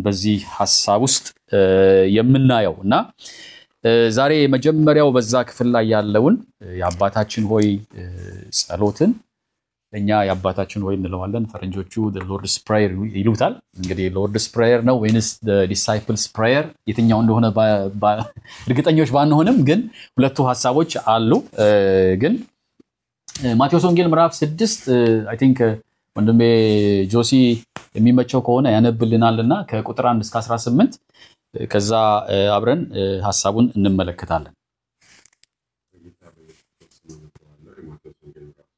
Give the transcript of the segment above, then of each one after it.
በዚህ ሀሳብ ውስጥ እ፣ የምናየው እና እ፣ ዛሬ የመጀመሪያው በዛ ክፍል ላይ ያለውን እ፣ የአባታችን ሆይ እ፣ ጸሎትን እኛ የአባታችን ሆይ እንለዋለን። ፈረንጆቹ ሎርድስ ፕሬየር ይሉታል። እንግዲህ ሎርድስ ፕሬየር ነው ወይንስ ዲሳይፕልስ ፕሬየር የትኛው እንደሆነ ባ- ባ- እርግጠኞች ባንሆንም ግን ሁለቱ ሀሳቦች አሉ። እ፣ ግን እ፣ ማቴዎስ ወንጌል ምዕራፍ ስድስት አይ ቲንክ ወንድሜ ጆሲ የሚመቸው ከሆነ ያነብልናል እና ከቁጥር አንድ እስከ 18 እ፣ ከዛ እ፣ አብረን እ፣ ሀሳቡን እንመለከታለን። በጌታ በኢየሱስ ስም አነበዋለሁ። የማቴዎስ ወንጌል ምዕራፍ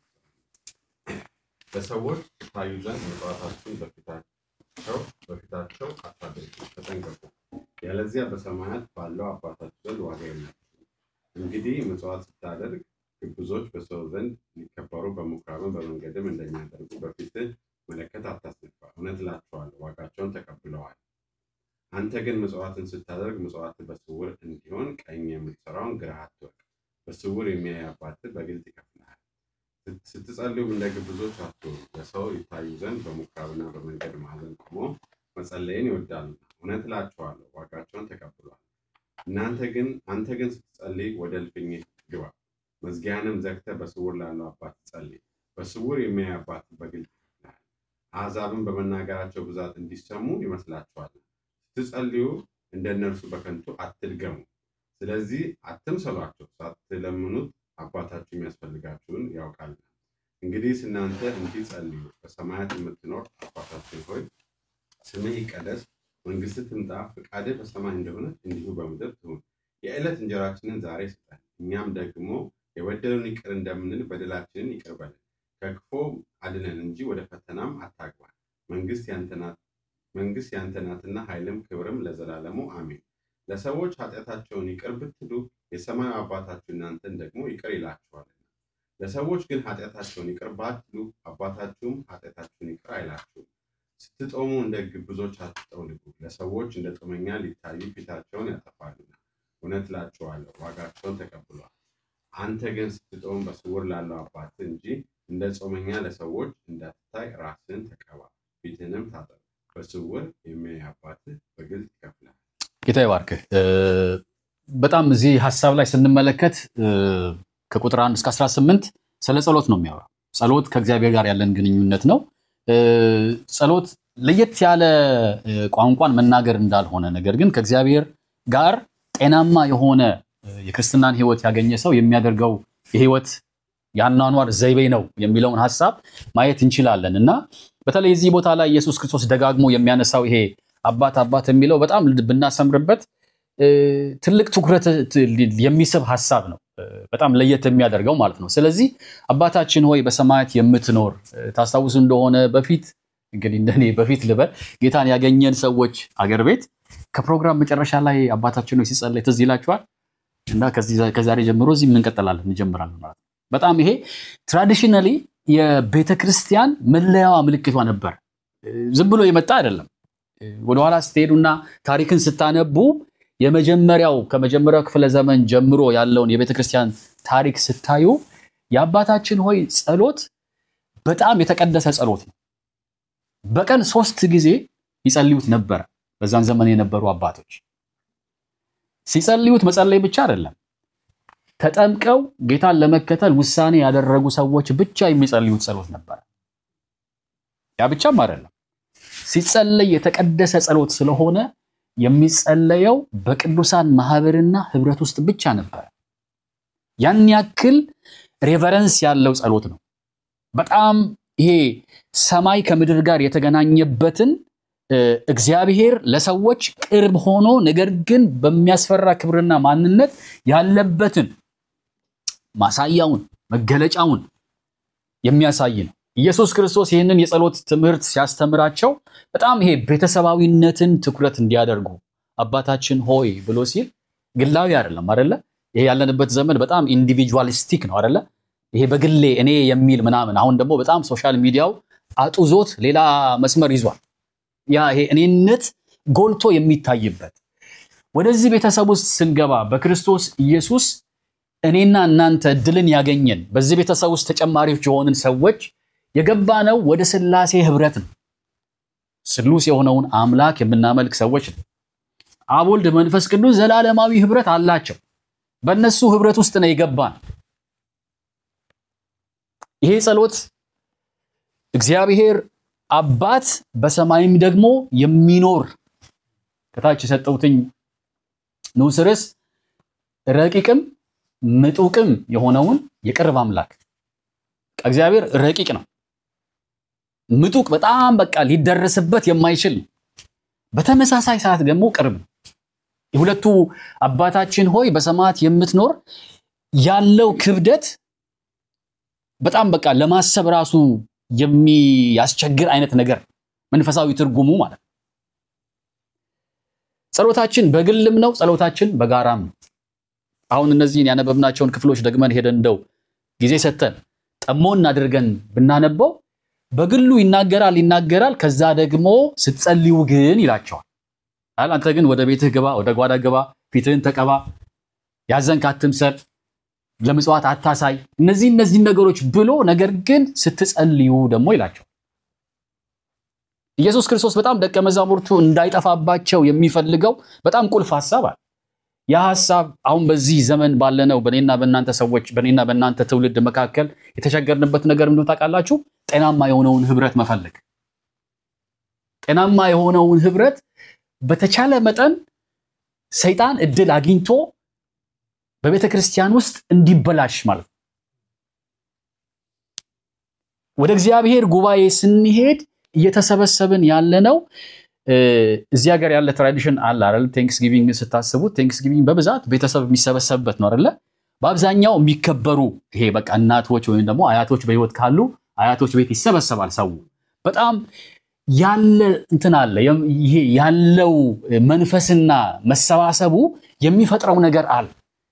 ለሰዎች ታዩ ዘንድ ምጽዋታችሁን በፊታቸው በፊታቸው አታድርጉ፣ ተጠንቀቁ፣ ያለዚያ በሰማያት ባለው አባታችሁ ዘንድ ዋጋ የላችሁም። እንግዲህ ምጽዋት ስታደርግ ግብዞች በሰው ዘንድ ሊከበሩ በምኩራብም በመንገድም እንደሚያደርጉ በፊትህ መለከት አታስነፋ። እውነት እላችኋለሁ ዋጋቸውን ተቀብለዋል። አንተ ግን ምጽዋትን ስታደርግ ምጽዋት በስውር እንዲሆን ቀኝ የምትሰራውን ግራህ አትወቅ። በስውር የሚያይ አባትህ በግልጥ ይከፍልሃል። ስት- ስትጸልዩም እንደ ግብዞች አትሁኑ፣ ለሰው ይታዩ ዘንድ በምኩራብና በመንገድ ማዕዘን ቆመው መጸለይን ይወዳሉና። እውነት እላችኋለሁ ዋጋቸውን ተቀብለዋል። እናንተ ግን አንተ ግን ስትጸልይ ወደ እልፍኝህ ግባ፣ መዝጊያንም ዘግተህ በስውር ላለው አባት ጸልይ። በስውር የሚያይ አባት በግልጥ ይከፍልሃል። አሕዛብን በመናገራቸው ብዛት እንዲሰሙ ይመስላችኋል። ስትጸልዩ እንደ እነርሱ በከንቱ አትድገሙ። ስለዚህ አትምሰሏቸው፣ ሳትለምኑት አባታችሁ የሚያስፈልጋችሁን ያውቃልና። እንግዲህ እናንተ እንዲህ ጸልዩ። በሰማያት የምትኖር አባታችን ሆይ ስምህ ይቀደስ፣ መንግስትህ ትምጣ፣ ፈቃድህ በሰማይ እንደሆነች እንዲሁ በምድር ትሁን። የዕለት እንጀራችንን ዛሬ ስጠን፣ እኛም ደግሞ የበደሉን ይቅር እንደምንል በደላችንን ይቅር በለን፣ ከክፉ አድነን እንጂ ወደ ፈተናም አታግባን። መንግስት ያንተ ናት መንግስት ያንተ ናትና ኃይልም ክብርም ለዘላለሙ አሜን። ለሰዎች ኃጢአታቸውን ይቅር ብትሉ የሰማዩ አባታችሁ እናንተን ደግሞ ይቅር ይላችኋልና። ለሰዎች ግን ኃጢአታቸውን ይቅር ባትሉ አባታችሁም ኃጢአታችሁን ይቅር አይላችሁም። ስትጦሙ እንደ ግብዞች አትጠውልጉ፣ ለሰዎች እንደ ጦመኛ ሊታዩ ፊታቸውን ያጠፋሉና። እውነት እላችኋለሁ ዋጋቸውን ተቀብሏል። አንተ ግን ስትጦም በስውር ላለው አባትህ እንጂ እንደ ጾመኛ ለሰዎች እንዳትታይ ራስህን ተቀባ፣ ፊትህንም ታጠብ። በስውር የሚያይ አባትህ በግልጥ ይከፍልሃል። ጌታ ይባርክህ። እ፣ በጣም እዚህ ሀሳብ ላይ ስንመለከት እ፣ ከቁጥር 1 እስከ 18 ስለ ጸሎት ነው የሚያወራው። ጸሎት ከእግዚአብሔር ጋር ያለን ግንኙነት ነው። እ፣ ጸሎት ለየት ያለ እ፣ ቋንቋን መናገር እንዳልሆነ ነገር ግን ከእግዚአብሔር ጋር ጤናማ የሆነ እ፣ የክርስትናን ሕይወት ያገኘ ሰው የሚያደርገው የሕይወት የአኗኗር ዘይቤ ነው የሚለውን ሀሳብ ማየት እንችላለን እና በተለይ እዚህ ቦታ ላይ ኢየሱስ ክርስቶስ ደጋግሞ የሚያነሳው ይሄ አባት አባት የሚለው በጣም ብናሰምርበት እ፣ ትልቅ ትኩረት ት- የሚስብ ሀሳብ ነው። እ፣ በጣም ለየት የሚያደርገው ማለት ነው። ስለዚህ አባታችን ሆይ በሰማያት የምትኖር እ፣ ታስታውሱ እንደሆነ በፊት እንግዲህ እንደኔ በፊት ልበል ጌታን ያገኘን ሰዎች አገር ቤት ከፕሮግራም መጨረሻ ላይ አባታችን ሆይ ሲጸለይ ትዝ ይላችኋል እና ከዚህ- ከዛሬ ጀምሮ እዚህ እንቀጥላለን እንጀምራለን ማለት ነው። በጣም ይሄ ትራዲሽናሊ የቤተ ክርስቲያን መለያዋ ምልክቷ ነበር። እ፣ ዝም ብሎ የመጣ አይደለም። እ፣ ወደኋላ ስትሄዱና ታሪክን ስታነቡ የመጀመሪያው ከመጀመሪያው ክፍለ ዘመን ጀምሮ ያለውን የቤተ ክርስቲያን ታሪክ ስታዩ የአባታችን ሆይ ጸሎት በጣም የተቀደሰ ጸሎት ነው። በቀን ሶስት ጊዜ ይጸልዩት ነበረ። በዛን ዘመን የነበሩ አባቶች ሲጸልዩት መጸለይ ብቻ አይደለም ተጠምቀው ጌታን ለመከተል ውሳኔ ያደረጉ ሰዎች ብቻ የሚጸልዩት ጸሎት ነበር። ያ ብቻም አይደለም፣ ሲጸለይ የተቀደሰ ጸሎት ስለሆነ የሚጸለየው በቅዱሳን ማህበርና ህብረት ውስጥ ብቻ ነበር። ያን ያክል ሬቨረንስ ያለው ጸሎት ነው። በጣም ይሄ ሰማይ ከምድር ጋር የተገናኘበትን እ፣ እግዚአብሔር ለሰዎች ቅርብ ሆኖ ነገር ግን በሚያስፈራ ክብርና ማንነት ያለበትን ማሳያውን መገለጫውን የሚያሳይ ነው። ኢየሱስ ክርስቶስ ይህንን የጸሎት ትምህርት ሲያስተምራቸው በጣም ይሄ ቤተሰባዊነትን ትኩረት እንዲያደርጉ አባታችን ሆይ ብሎ ሲል ግላዊ አይደለም አደለ? ይሄ ያለንበት ዘመን በጣም ኢንዲቪጁዋሊስቲክ ነው አደለ? ይሄ በግሌ እኔ የሚል ምናምን። አሁን ደግሞ በጣም ሶሻል ሚዲያው አጡዞት ሌላ መስመር ይዟል። ያ ይሄ እኔነት ጎልቶ የሚታይበት ወደዚህ ቤተሰብ ውስጥ ስንገባ በክርስቶስ ኢየሱስ እኔና እናንተ እድልን ያገኘን በዚህ ቤተሰብ ውስጥ ተጨማሪዎች የሆንን ሰዎች የገባነው ወደ ሥላሴ ህብረት ነው። ስሉስ የሆነውን አምላክ የምናመልክ ሰዎች ነው። አብ፣ ወልድ፣ መንፈስ ቅዱስ ዘላለማዊ ህብረት አላቸው። በእነሱ ህብረት ውስጥ ነው የገባን። ይሄ ጸሎት እግዚአብሔር አባት በሰማይም ደግሞ የሚኖር ከታች የሰጠሁትኝ ንዑስ ርዕስ ረቂቅም ምጡቅም የሆነውን የቅርብ አምላክ እግዚአብሔር ረቂቅ ነው። ምጡቅ በጣም በቃ ሊደረስበት የማይችል ነው። በተመሳሳይ ሰዓት ደግሞ ቅርብ ነው። የሁለቱ አባታችን ሆይ በሰማያት የምትኖር ያለው ክብደት በጣም በቃ ለማሰብ ራሱ የሚያስቸግር አይነት ነገር መንፈሳዊ ትርጉሙ ማለት ነው። ጸሎታችን በግልም ነው፣ ጸሎታችን በጋራም ነው። አሁን እነዚህን ያነበብናቸውን ክፍሎች ደግመን ሄደን እንደው ጊዜ ሰጥተን ጠሞን አድርገን ብናነበው በግሉ ይናገራል ይናገራል። ከዛ ደግሞ ስትጸልዩ ግን ይላቸዋል። አል አንተ ግን ወደ ቤትህ ግባ፣ ወደ ጓዳ ግባ፣ ፊትህን ተቀባ፣ ያዘንክ አትምሰል፣ ለምጽዋት አታሳይ፣ እነዚህ እነዚህ ነገሮች ብሎ ነገር ግን ስትጸልዩ ደግሞ ይላቸዋል። ኢየሱስ ክርስቶስ በጣም ደቀ መዛሙርቱ እንዳይጠፋባቸው የሚፈልገው በጣም ቁልፍ ሐሳብ አለ። ያ ሐሳብ አሁን በዚህ ዘመን ባለነው በኔና በእናንተ ሰዎች በኔና በእናንተ ትውልድ መካከል የተቸገርንበት ነገር ምንድን ታውቃላችሁ? ጤናማ የሆነውን ህብረት መፈለግ። ጤናማ የሆነውን ህብረት በተቻለ መጠን ሰይጣን እድል አግኝቶ በቤተ ክርስቲያን ውስጥ እንዲበላሽ ማለት ነው። ወደ እግዚአብሔር ጉባኤ ስንሄድ እየተሰበሰብን ያለነው እዚህ ሀገር ያለ ትራዲሽን አለ አይደል? ቴንክስ ጊቪንግ ስታስቡት ቴንክስ ጊቪንግ በብዛት ቤተሰብ የሚሰበሰብበት ነው አይደለ? በአብዛኛው የሚከበሩ ይሄ በቃ እናቶች ወይም ደግሞ አያቶች በህይወት ካሉ አያቶች ቤት ይሰበሰባል ሰው። በጣም ያለ እንትን አለ። ይሄ ያለው መንፈስና መሰባሰቡ የሚፈጥረው ነገር አለ።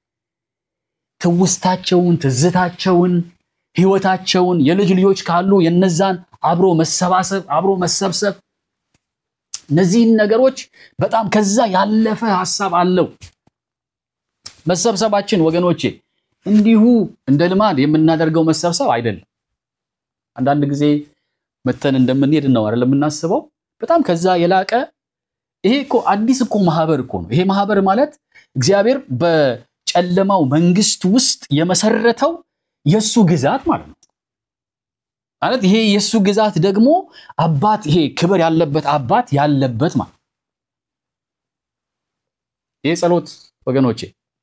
ትውስታቸውን፣ ትዝታቸውን፣ ህይወታቸውን የልጅ ልጆች ካሉ የነዛን አብሮ መሰባሰብ፣ አብሮ መሰብሰብ እነዚህን ነገሮች በጣም ከዛ ያለፈ ሀሳብ አለው። መሰብሰባችን ወገኖቼ እንዲሁ እንደ ልማድ የምናደርገው መሰብሰብ አይደለም። አንዳንድ ጊዜ መተን እንደምንሄድ ነው አይደል የምናስበው። በጣም ከዛ የላቀ ይሄ እኮ አዲስ እኮ ማህበር እኮ ነው። ይሄ ማህበር ማለት እግዚአብሔር በጨለማው መንግስት ውስጥ የመሰረተው የእሱ ግዛት ማለት ነው። ማለት ይሄ የእሱ ግዛት ደግሞ አባት ይሄ ክብር ያለበት አባት ያለበት ማለት ይሄ ጸሎት ወገኖቼ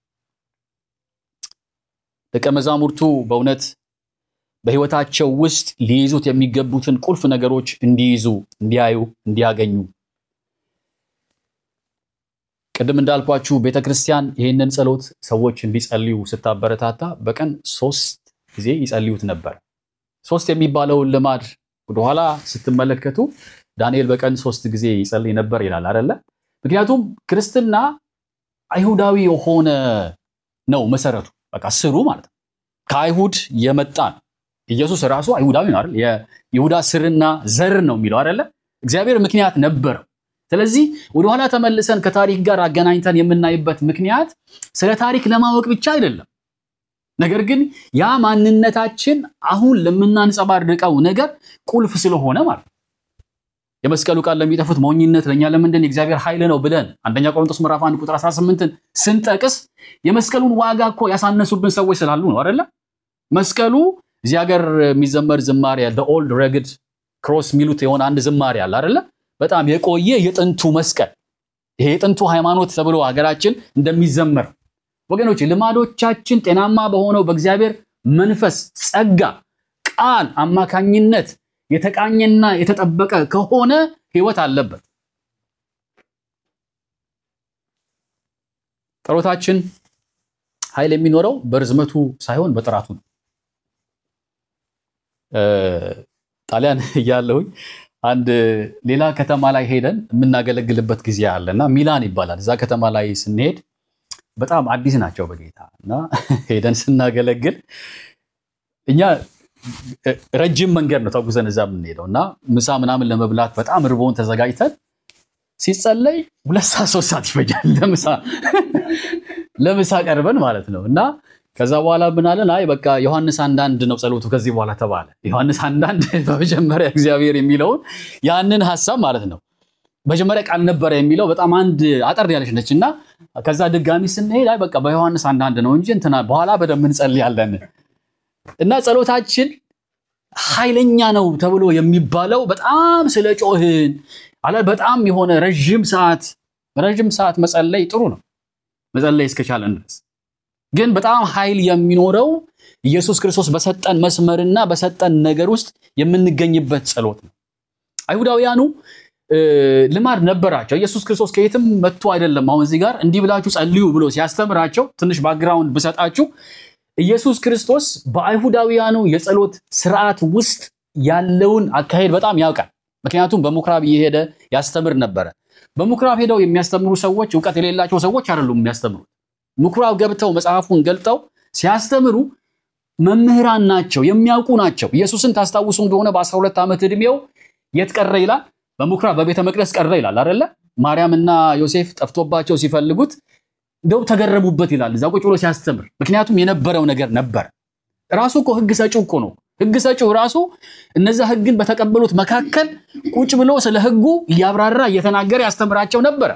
ደቀ መዛሙርቱ በእውነት በህይወታቸው ውስጥ ሊይዙት የሚገቡትን ቁልፍ ነገሮች እንዲይዙ፣ እንዲያዩ፣ እንዲያገኙ ቅድም እንዳልኳችሁ ቤተ ክርስቲያን ይህንን ጸሎት ሰዎች እንዲጸልዩ ስታበረታታ በቀን ሶስት ጊዜ ይጸልዩት ነበር። ሶስት የሚባለውን ልማድ ወደኋላ ስትመለከቱ ዳንኤል በቀን ሶስት ጊዜ ይጸልይ ነበር ይላል አይደለ? ምክንያቱም ክርስትና አይሁዳዊ የሆነ ነው መሰረቱ፣ በቃ ስሩ ማለት ነው። ከአይሁድ የመጣ ነው። ኢየሱስ ራሱ አይሁዳዊ ነው አይደል? የይሁዳ ስርና ዘር ነው የሚለው አይደለ? እግዚአብሔር ምክንያት ነበረው። ስለዚህ ወደኋላ ተመልሰን ከታሪክ ጋር አገናኝተን የምናይበት ምክንያት ስለ ታሪክ ለማወቅ ብቻ አይደለም። ነገር ግን ያ ማንነታችን አሁን ለምናንጸባርቀው ነገር ቁልፍ ስለሆነ ማለት ነው። የመስቀሉ ቃል ለሚጠፉት ሞኝነት፣ ለእኛ ለምንድን የእግዚአብሔር ኃይል ነው ብለን አንደኛ ቆሮንቶስ ምዕራፍ 1 ቁጥር 18ን ስንጠቅስ የመስቀሉን ዋጋ እኮ ያሳነሱብን ሰዎች ስላሉ ነው አይደለ? መስቀሉ እዚህ ሀገር የሚዘመር ዝማሬ ያለ ኦልድ ረግድ ክሮስ የሚሉት የሆነ አንድ ዝማሬ አለ አይደለ? በጣም የቆየ የጥንቱ መስቀል ይሄ የጥንቱ ሃይማኖት ተብሎ ሀገራችን እንደሚዘመር ወገኖች ልማዶቻችን ጤናማ በሆነው በእግዚአብሔር መንፈስ ጸጋ ቃል አማካኝነት የተቃኘና የተጠበቀ ከሆነ ህይወት አለበት። ጸሎታችን ኃይል የሚኖረው በርዝመቱ ሳይሆን በጥራቱ ነው። ጣሊያን እያለሁኝ አንድ ሌላ ከተማ ላይ ሄደን የምናገለግልበት ጊዜ አለ እና ሚላን ይባላል። እዛ ከተማ ላይ ስንሄድ በጣም አዲስ ናቸው በጌታ እና ሄደን ስናገለግል እኛ ረጅም መንገድ ነው ተጉዘን እዛ የምንሄደው እና ምሳ ምናምን ለመብላት በጣም ርቦን ተዘጋጅተን ሲጸለይ ሁለት ሰዓት ሶስት ሰዓት ይፈጃል ለምሳ ለምሳ ቀርበን ማለት ነው እና ከዛ በኋላ ብናለን አይ በቃ ዮሐንስ አንዳንድ ነው ጸሎቱ ከዚህ በኋላ ተባለ። ዮሐንስ አንዳንድ በመጀመሪያ እግዚአብሔር የሚለውን ያንን ሀሳብ ማለት ነው መጀመሪያ ቃል ነበረ የሚለው በጣም አንድ አጠር ያለች ነች እና ከዛ ድጋሚ ስንሄድ አይ በቃ በዮሐንስ አንዳንድ ነው እንጂ እንትና በኋላ በደንብ እንጸልያለን እና ጸሎታችን ኃይለኛ ነው ተብሎ የሚባለው በጣም ስለ ጮህን አለ በጣም የሆነ ረዥም ሰዓት ረዥም ሰዓት መጸለይ ጥሩ ነው መጸለይ እስከቻለን ድረስ ግን በጣም ኃይል የሚኖረው ኢየሱስ ክርስቶስ በሰጠን መስመርና በሰጠን ነገር ውስጥ የምንገኝበት ጸሎት ነው። አይሁዳውያኑ ልማድ ነበራቸው። ኢየሱስ ክርስቶስ ከየትም መጥቶ አይደለም። አሁን እዚህ ጋር እንዲህ ብላችሁ ጸልዩ ብሎ ሲያስተምራቸው ትንሽ ባክግራውንድ ብሰጣችሁ ኢየሱስ ክርስቶስ በአይሁዳውያኑ የጸሎት ስርዓት ውስጥ ያለውን አካሄድ በጣም ያውቃል። ምክንያቱም በምኩራብ እየሄደ ያስተምር ነበረ። በምኩራብ ሄደው የሚያስተምሩ ሰዎች እውቀት የሌላቸው ሰዎች አይደሉም የሚያስተምሩት። ምኩራብ ገብተው መጽሐፉን ገልጠው ሲያስተምሩ መምህራን ናቸው፣ የሚያውቁ ናቸው። ኢየሱስን ታስታውሱ እንደሆነ በ12 ዓመት ዕድሜው የት ቀረ ይላል? በምኩራብ በቤተ መቅደስ ቀረ ይላል አይደለ? ማርያምና ዮሴፍ ጠፍቶባቸው ሲፈልጉት እንደው ተገረሙበት ይላል እዛ ቁጭ ብሎ ሲያስተምር። ምክንያቱም የነበረው ነገር ነበር። ራሱ እኮ ህግ ሰጪው እኮ ነው። ህግ ሰጪው ራሱ እነዛ ህግን በተቀበሉት መካከል ቁጭ ብሎ ስለ ህጉ እያብራራ እየተናገረ ያስተምራቸው ነበረ።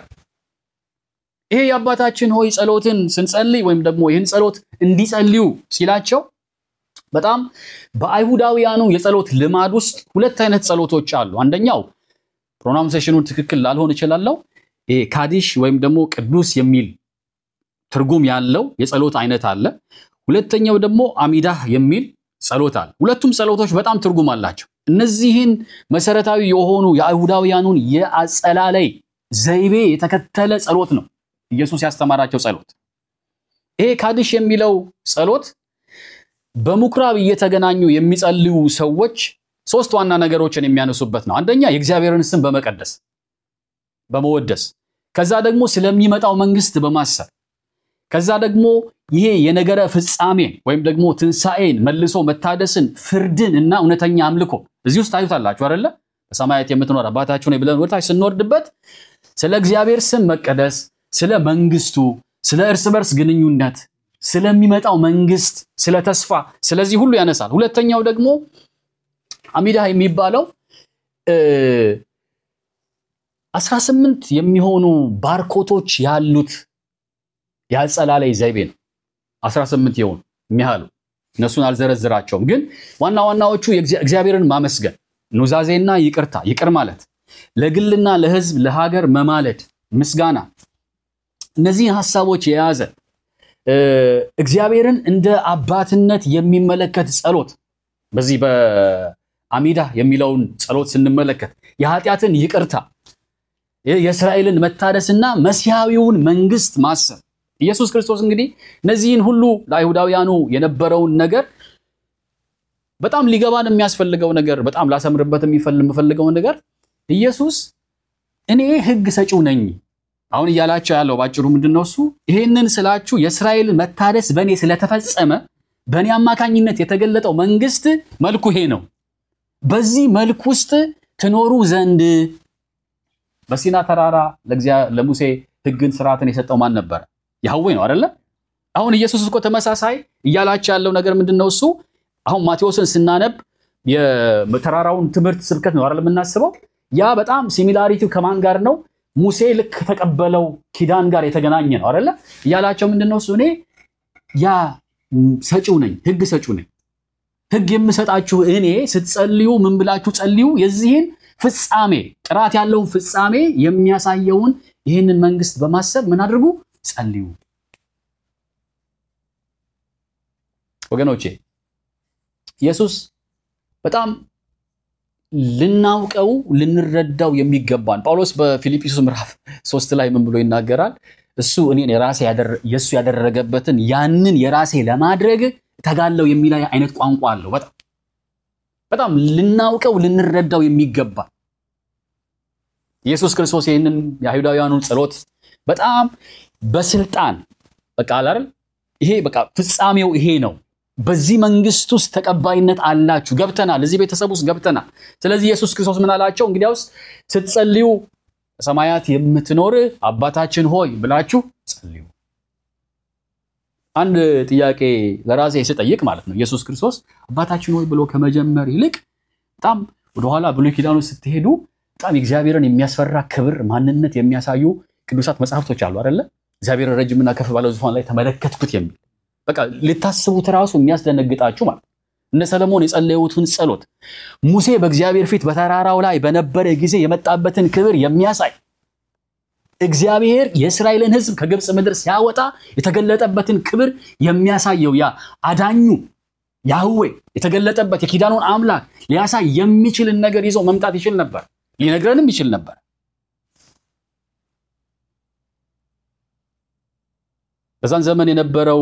ይሄ የአባታችን ሆይ ጸሎትን ስንጸልይ ወይም ደግሞ ይህን ጸሎት እንዲጸልዩ ሲላቸው በጣም በአይሁዳውያኑ የጸሎት ልማድ ውስጥ ሁለት አይነት ጸሎቶች አሉ። አንደኛው ፕሮናውንሴሽኑን ትክክል ላልሆን እችላለሁ። ይሄ ካዲሽ ወይም ደግሞ ቅዱስ የሚል ትርጉም ያለው የጸሎት አይነት አለ። ሁለተኛው ደግሞ አሚዳህ የሚል ጸሎት አለ። ሁለቱም ጸሎቶች በጣም ትርጉም አላቸው። እነዚህን መሰረታዊ የሆኑ የአይሁዳውያኑን የአጸላለይ ዘይቤ የተከተለ ጸሎት ነው ኢየሱስ ያስተማራቸው ጸሎት። ይሄ ካዲሽ የሚለው ጸሎት በምኩራብ እየተገናኙ የሚጸልዩ ሰዎች ሶስት ዋና ነገሮችን የሚያነሱበት ነው። አንደኛ የእግዚአብሔርን ስም በመቀደስ በመወደስ፣ ከዛ ደግሞ ስለሚመጣው መንግስት በማሰብ ከዛ ደግሞ ይሄ የነገረ ፍጻሜን ወይም ደግሞ ትንሣኤን መልሶ መታደስን፣ ፍርድን እና እውነተኛ አምልኮ እዚህ ውስጥ ታዩታላችሁ አይደለ? በሰማያት የምትኖር አባታችሁ ነው ብለን ወደታች ስንወርድበት ስለ እግዚአብሔር ስም መቀደስ፣ ስለ መንግስቱ፣ ስለ እርስ በርስ ግንኙነት፣ ስለሚመጣው መንግስት፣ ስለ ተስፋ፣ ስለዚህ ሁሉ ያነሳል። ሁለተኛው ደግሞ አሚዳ የሚባለው አስራ ስምንት የሚሆኑ ባርኮቶች ያሉት የአጸላለይ ዘይቤ ነው። 18 የሆኑ የሚያህሉ እነሱን አልዘረዝራቸውም፣ ግን ዋና ዋናዎቹ እግዚአብሔርን ማመስገን፣ ኑዛዜና ይቅርታ፣ ይቅር ማለት፣ ለግልና ለህዝብ ለሀገር መማለድ፣ ምስጋና፣ እነዚህን ሀሳቦች የያዘ እግዚአብሔርን እንደ አባትነት የሚመለከት ጸሎት በዚህ በአሚዳ የሚለውን ጸሎት ስንመለከት የኃጢአትን ይቅርታ፣ የእስራኤልን መታደስና መሲሐዊውን መንግስት ማሰብ ኢየሱስ ክርስቶስ እንግዲህ እነዚህን ሁሉ ለአይሁዳውያኑ የነበረውን ነገር በጣም ሊገባን የሚያስፈልገው ነገር በጣም ላሰምርበት የምፈልገው ነገር ኢየሱስ እኔ ህግ ሰጪው ነኝ አሁን እያላቸው ያለው ባጭሩ ምንድን ነው እሱ ይሄንን ስላችሁ የእስራኤል መታደስ በእኔ ስለተፈጸመ በእኔ አማካኝነት የተገለጠው መንግስት መልኩ ይሄ ነው በዚህ መልክ ውስጥ ትኖሩ ዘንድ በሲና ተራራ ለሙሴ ህግን ስርዓትን የሰጠው ማን ነበረ ያህዌ ነው አይደለ? አሁን ኢየሱስ እኮ ተመሳሳይ እያላቸው ያለው ነገር ምንድን ነው? እሱ አሁን ማቴዎስን ስናነብ የተራራውን ትምህርት ስብከት ነው አይደል የምናስበው። ያ በጣም ሲሚላሪቲው ከማን ጋር ነው? ሙሴ ልክ ከተቀበለው ኪዳን ጋር የተገናኘ ነው አይደለ? እያላቸው ምንድን ነው እሱ እኔ ያ ሰጪው ነኝ፣ ህግ ሰጪው ነኝ። ህግ የምሰጣችሁ እኔ ስትጸልዩ ምን ብላችሁ ጸልዩ? የዚህን ፍጻሜ ጥራት ያለውን ፍጻሜ የሚያሳየውን ይህንን መንግስት በማሰብ ምን አድርጉ ጸልዩ። ወገኖቼ ኢየሱስ በጣም ልናውቀው ልንረዳው የሚገባን ጳውሎስ በፊልጵስዩስ ምዕራፍ ሶስት ላይ ምን ብሎ ይናገራል? እሱ እኔን የራሴ የእሱ ያደረገበትን ያንን የራሴ ለማድረግ ተጋለው የሚል አይነት ቋንቋ አለው። በጣም በጣም ልናውቀው ልንረዳው የሚገባ ኢየሱስ ክርስቶስ ይህንን የአይሁዳውያኑን ጸሎት በጣም በስልጣን በቃ አላል ይሄ በቃ ፍጻሜው ይሄ ነው። በዚህ መንግስት ውስጥ ተቀባይነት አላችሁ፣ ገብተናል፣ እዚህ ቤተሰብ ውስጥ ገብተናል። ስለዚህ ኢየሱስ ክርስቶስ ምን አላቸው? እንግዲያውስ ስትጸልዩ በሰማያት የምትኖር አባታችን ሆይ ብላችሁ ጸልዩ። አንድ ጥያቄ ለራሴ ስጠይቅ ማለት ነው ኢየሱስ ክርስቶስ አባታችን ሆይ ብሎ ከመጀመር ይልቅ በጣም ወደኋላ ብሉይ ኪዳኑ ስትሄዱ በጣም የእግዚአብሔርን የሚያስፈራ ክብር ማንነት የሚያሳዩ ቅዱሳት መጽሐፍቶች አሉ አይደለ? እግዚአብሔር ረጅምና ከፍ ባለው ዙፋን ላይ ተመለከትኩት የሚል በቃ ልታስቡት ራሱ የሚያስደነግጣችሁ ማለት እነ ሰለሞን የጸለዩትን ጸሎት ሙሴ በእግዚአብሔር ፊት በተራራው ላይ በነበረ ጊዜ የመጣበትን ክብር የሚያሳይ እግዚአብሔር የእስራኤልን ሕዝብ ከግብፅ ምድር ሲያወጣ የተገለጠበትን ክብር የሚያሳየው ያ አዳኙ ያህዌ የተገለጠበት የኪዳኑን አምላክ ሊያሳይ የሚችልን ነገር ይዞ መምጣት ይችል ነበር፣ ሊነግረንም ይችል ነበር። በዛን ዘመን የነበረው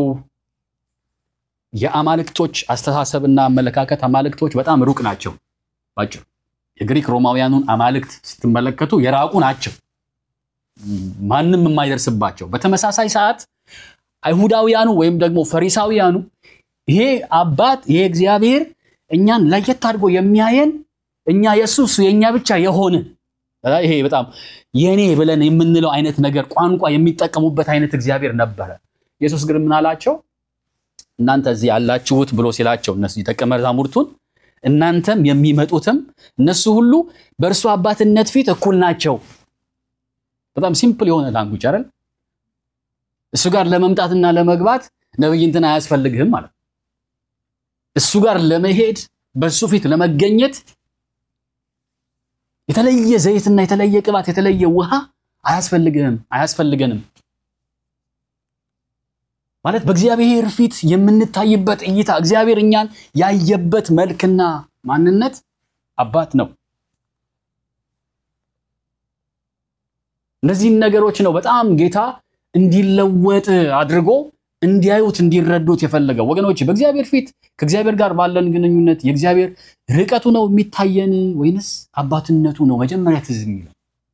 የአማልክቶች አስተሳሰብና አመለካከት አማልክቶች በጣም ሩቅ ናቸው። ባጭሩ የግሪክ ሮማውያኑን አማልክት ስትመለከቱ የራቁ ናቸው፣ ማንም የማይደርስባቸው። በተመሳሳይ ሰዓት አይሁዳውያኑ ወይም ደግሞ ፈሪሳውያኑ ይሄ አባት ይሄ እግዚአብሔር እኛን ለየት አድርጎ የሚያየን እኛ የእሱ እሱ የእኛ ብቻ የሆነ ይሄ በጣም የኔ ብለን የምንለው አይነት ነገር ቋንቋ የሚጠቀሙበት አይነት እግዚአብሔር ነበረ። ኢየሱስ ግን ምን አላቸው? እናንተ እዚህ ያላችሁት ብሎ ሲላቸው እነሱ ደቀ መዛሙርቱን እናንተም የሚመጡትም እነሱ ሁሉ በእርሱ አባትነት ፊት እኩል ናቸው። በጣም ሲምፕል የሆነ ላንጉጅ አይደል? እሱ ጋር ለመምጣትና ለመግባት ነብይ እንትን አያስፈልግህም ማለት ነው። እሱ ጋር ለመሄድ በእሱ ፊት ለመገኘት የተለየ ዘይትና የተለየ ቅባት የተለየ ውሃ አያስፈልግህም አያስፈልገንም። ማለት በእግዚአብሔር ፊት የምንታይበት እይታ እግዚአብሔር እኛን ያየበት መልክና ማንነት አባት ነው። እነዚህን ነገሮች ነው በጣም ጌታ እንዲለወጥ አድርጎ እንዲያዩት እንዲረዱት የፈለገው። ወገኖች በእግዚአብሔር ፊት ከእግዚአብሔር ጋር ባለን ግንኙነት የእግዚአብሔር ርቀቱ ነው የሚታየን ወይንስ አባትነቱ ነው መጀመሪያ ትዝ የሚለው?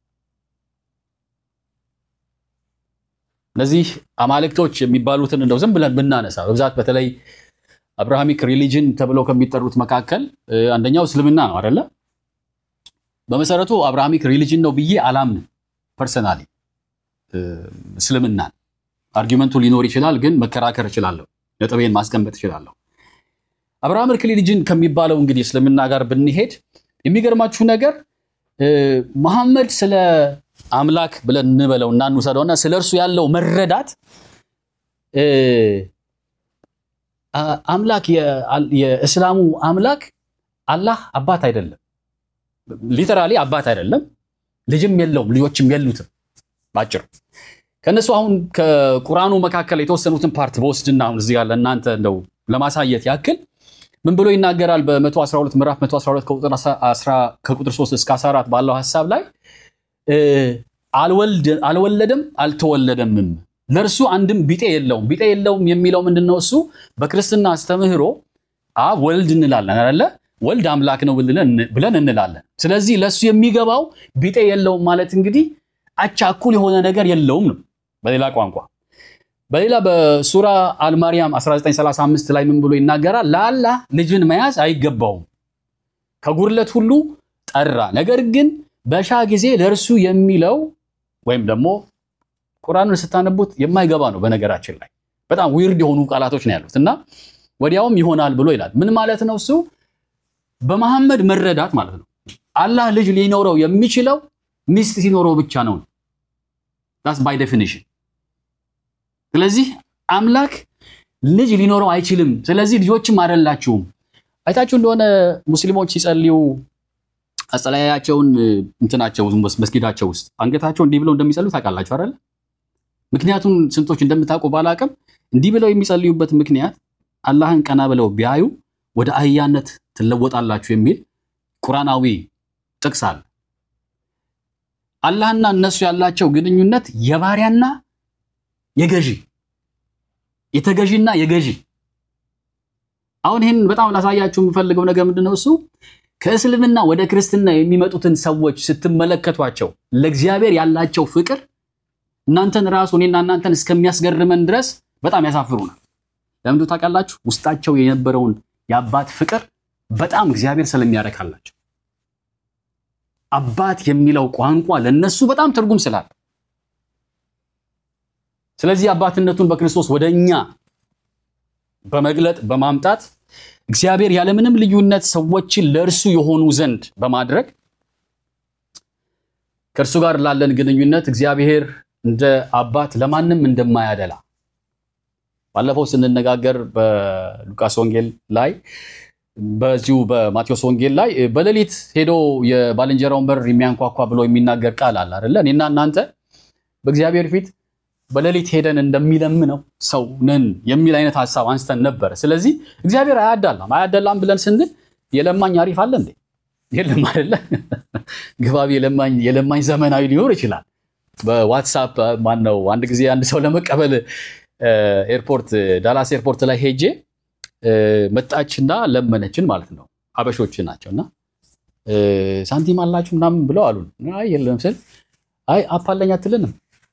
እነዚህ አማልክቶች የሚባሉትን እንደው ዝም ብለን ብናነሳ በብዛት በተለይ አብርሃሚክ ሪሊጅን ተብለው ከሚጠሩት መካከል አንደኛው እስልምና ነው አይደለ? በመሰረቱ አብርሃሚክ ሪሊጅን ነው ብዬ አላምንም ፐርሰናሊ እስልምናን አርጊመንቱ ሊኖር ይችላል፣ ግን መከራከር እችላለሁ። ነጥቤን ማስቀመጥ እችላለሁ። አብርሃሚክ ሪሊጅን ከሚባለው እንግዲህ እስልምና ጋር ብንሄድ የሚገርማችሁ ነገር መሐመድ ስለ አምላክ ብለን እንበለው እና እንውሰደውና ስለ እርሱ ያለው መረዳት አምላክ የእስላሙ አምላክ አላህ አባት አይደለም፣ ሊተራሊ አባት አይደለም፣ ልጅም የለውም፣ ልጆችም የሉትም። ባጭሩ ከእነሱ አሁን ከቁርአኑ መካከል የተወሰኑትን ፓርት በወስድና አሁን እዚህ ጋር ለእናንተ እንደው ለማሳየት ያክል ምን ብሎ ይናገራል? በ112 ምዕራፍ 112 ከቁጥር 3 እስከ 14 ባለው ሀሳብ ላይ አልወለደም አልተወለደምም፣ ለእርሱ አንድም ቢጤ የለውም። ቢጤ የለውም የሚለው ምንድን ነው? እሱ በክርስትና አስተምህሮ አብ ወልድ እንላለን አይደለ? ወልድ አምላክ ነው ብለን እንላለን። ስለዚህ ለእሱ የሚገባው ቢጤ የለውም ማለት እንግዲህ አቻ እኩል የሆነ ነገር የለውም ነው በሌላ ቋንቋ። በሌላ በሱራ አልማርያም 1935 ላይ ምን ብሎ ይናገራል? ለአላህ ልጅን መያዝ አይገባውም፣ ከጉድለት ሁሉ ጠራ። ነገር ግን በሻ ጊዜ ለእርሱ የሚለው ወይም ደግሞ ቁርአንን ስታነቡት የማይገባ ነው። በነገራችን ላይ በጣም ዊርድ የሆኑ ቃላቶች ነው ያሉት እና ወዲያውም ይሆናል ብሎ ይላል። ምን ማለት ነው? እሱ በመሐመድ መረዳት ማለት ነው አላህ ልጅ ሊኖረው የሚችለው ሚስት ሲኖረው ብቻ ነው። ዳስ ባይ ዴፊኒሽን። ስለዚህ አምላክ ልጅ ሊኖረው አይችልም። ስለዚህ ልጆችም አይደላችሁም። አይታችሁ እንደሆነ ሙስሊሞች ሲጸልዩ አጸላያቸውን እንትናቸው መስጊዳቸው ውስጥ አንገታቸው እንዲህ ብለው እንደሚጸልዩ ታውቃላችሁ አይደል? ምክንያቱም ስንቶች እንደምታውቁ ባላቅም እንዲህ ብለው የሚጸልዩበት ምክንያት አላህን ቀና ብለው ቢያዩ ወደ አህያነት ትለወጣላችሁ የሚል ቁርአናዊ ጥቅስ አለ። አላህና እነሱ ያላቸው ግንኙነት የባሪያና የገዢ የተገዢና የገዢ አሁን ይህን በጣም ላሳያችሁ የምፈልገው ነገር ምንድን ነው? እሱ ከእስልምና ወደ ክርስትና የሚመጡትን ሰዎች ስትመለከቷቸው ለእግዚአብሔር ያላቸው ፍቅር እናንተን ራሱ እኔና እናንተን እስከሚያስገርመን ድረስ በጣም ያሳፍሩናል። ለምንድን ታውቃላችሁ? ውስጣቸው የነበረውን የአባት ፍቅር በጣም እግዚአብሔር ስለሚያረካላቸው አባት የሚለው ቋንቋ ለነሱ በጣም ትርጉም ስላለ፣ ስለዚህ አባትነቱን በክርስቶስ ወደ እኛ በመግለጥ በማምጣት እግዚአብሔር ያለምንም ልዩነት ሰዎችን ለእርሱ የሆኑ ዘንድ በማድረግ ከእርሱ ጋር ላለን ግንኙነት እግዚአብሔር እንደ አባት ለማንም እንደማያደላ ባለፈው ስንነጋገር በሉቃስ ወንጌል ላይ በዚሁ በማቴዎስ ወንጌል ላይ በሌሊት ሄዶ የባልንጀራውን በር የሚያንኳኳ ብሎ የሚናገር ቃል አለ አይደለ? እኔና እናንተ በእግዚአብሔር ፊት በሌሊት ሄደን እንደሚለምነው ሰው ነን የሚል አይነት ሀሳብ አንስተን ነበር። ስለዚህ እግዚአብሔር አያዳላም። አያዳላም ብለን ስንል የለማኝ አሪፍ አለ እንዴ? የለም አይደለ? ግባቢ የለማኝ የለማኝ ዘመናዊ ሊኖር ይችላል። በዋትሳፕ ማን ነው አንድ ጊዜ አንድ ሰው ለመቀበል ኤርፖርት ዳላስ ኤርፖርት ላይ ሄጄ መጣችና ለመነችን ማለት ነው። አበሾች ናቸው እና ሳንቲም አላችሁ ምናምን ብለው አሉን። አይ የለም ስል አይ አፕ አለኝ አትልንም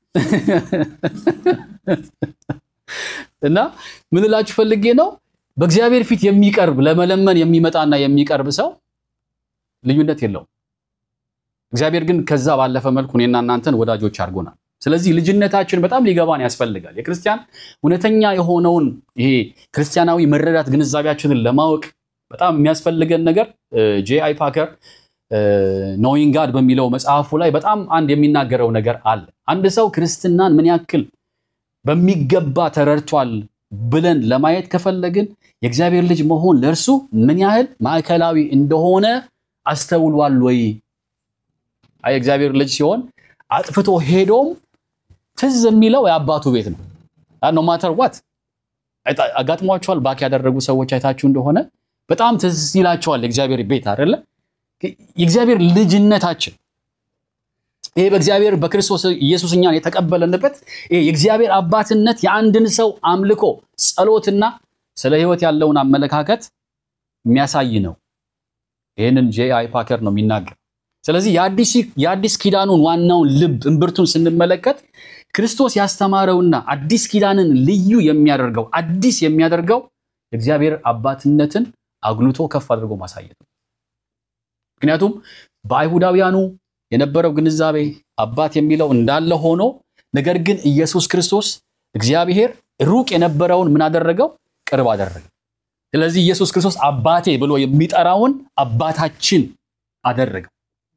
እና ምን እላችሁ ፈልጌ ነው በእግዚአብሔር ፊት የሚቀርብ ለመለመን የሚመጣና የሚቀርብ ሰው ልዩነት የለውም። እግዚአብሔር ግን ከዛ ባለፈ መልኩ እኔና እናንተን ወዳጆች አድርጎናል። ስለዚህ ልጅነታችን በጣም ሊገባን ያስፈልጋል። የክርስቲያን እውነተኛ የሆነውን ይሄ ክርስቲያናዊ መረዳት ግንዛቤያችንን ለማወቅ በጣም የሚያስፈልገን ነገር ጄ አይ ፓከር ኖዊንግ ጋድ በሚለው መጽሐፉ ላይ በጣም አንድ የሚናገረው ነገር አለ። አንድ ሰው ክርስትናን ምን ያክል በሚገባ ተረድቷል ብለን ለማየት ከፈለግን የእግዚአብሔር ልጅ መሆን ለእርሱ ምን ያህል ማዕከላዊ እንደሆነ አስተውሏል ወይ? አይ የእግዚአብሔር ልጅ ሲሆን አጥፍቶ ሄዶም ትዝ የሚለው የአባቱ ቤት ነው። ኖ ማተር ዋት አጋጥሟቸዋል። ባክ ያደረጉ ሰዎች አይታችሁ እንደሆነ በጣም ትዝ ይላቸዋል የእግዚአብሔር ቤት አይደለ? የእግዚአብሔር ልጅነታችን ይሄ በእግዚአብሔር በክርስቶስ ኢየሱስ እኛን የተቀበለንበት ይሄ የእግዚአብሔር አባትነት የአንድን ሰው አምልኮ፣ ጸሎትና ስለ ሕይወት ያለውን አመለካከት የሚያሳይ ነው። ይህንን ጄ አይ ፓከር ነው የሚናገር። ስለዚህ የአዲስ ኪዳኑን ዋናውን ልብ እምብርቱን ስንመለከት ክርስቶስ ያስተማረውና አዲስ ኪዳንን ልዩ የሚያደርገው አዲስ የሚያደርገው የእግዚአብሔር አባትነትን አጉልቶ ከፍ አድርጎ ማሳየት ነው። ምክንያቱም በአይሁዳውያኑ የነበረው ግንዛቤ አባት የሚለው እንዳለ ሆኖ ነገር ግን ኢየሱስ ክርስቶስ እግዚአብሔር ሩቅ የነበረውን ምን አደረገው? ቅርብ አደረገው። ስለዚህ ኢየሱስ ክርስቶስ አባቴ ብሎ የሚጠራውን አባታችን አደረገው።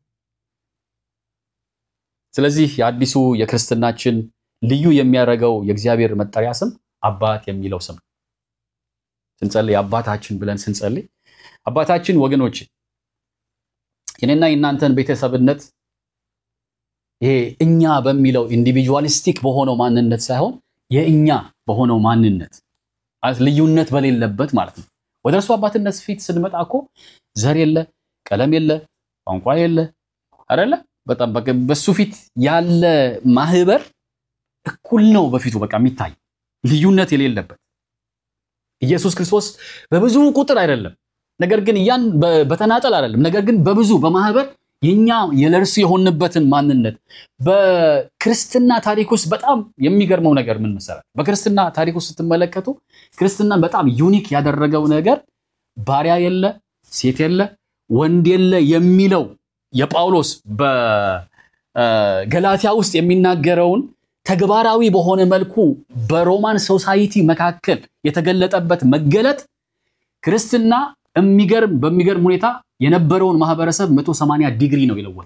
ስለዚህ የአዲሱ የክርስትናችን ልዩ የሚያደርገው የእግዚአብሔር መጠሪያ ስም አባት የሚለው ስም ነው። ስንጸልይ አባታችን ብለን ስንጸልይ አባታችን ወገኖች የኔና የእናንተን ቤተሰብነት ይሄ እኛ በሚለው ኢንዲቪጁዋሊስቲክ በሆነው ማንነት ሳይሆን የእኛ በሆነው ማንነት ማለት ልዩነት በሌለበት ማለት ነው። ወደ እርሱ አባትነት ፊት ስንመጣ እኮ ዘር የለ፣ ቀለም የለ፣ ቋንቋ የለ አይደለ? በጣም በሱ ፊት ያለ ማህበር እኩል ነው በፊቱ በቃ የሚታይ ልዩነት የሌለበት ኢየሱስ ክርስቶስ በብዙ ቁጥር አይደለም፣ ነገር ግን ያን በተናጠል አይደለም፣ ነገር ግን በብዙ በማህበር የኛ የለርሱ የሆንበትን ማንነት በክርስትና ታሪክ ውስጥ በጣም የሚገርመው ነገር ምን መሰላል? በክርስትና ታሪክ ውስጥ ስትመለከቱ ክርስትናን በጣም ዩኒክ ያደረገው ነገር ባሪያ የለ፣ ሴት የለ፣ ወንድ የለ የሚለው የጳውሎስ በገላትያ ውስጥ የሚናገረውን ተግባራዊ በሆነ መልኩ በሮማን ሶሳይቲ መካከል የተገለጠበት መገለጥ ክርስትና የሚገርም በሚገርም ሁኔታ የነበረውን ማህበረሰብ 180 ዲግሪ ነው የለወጠ።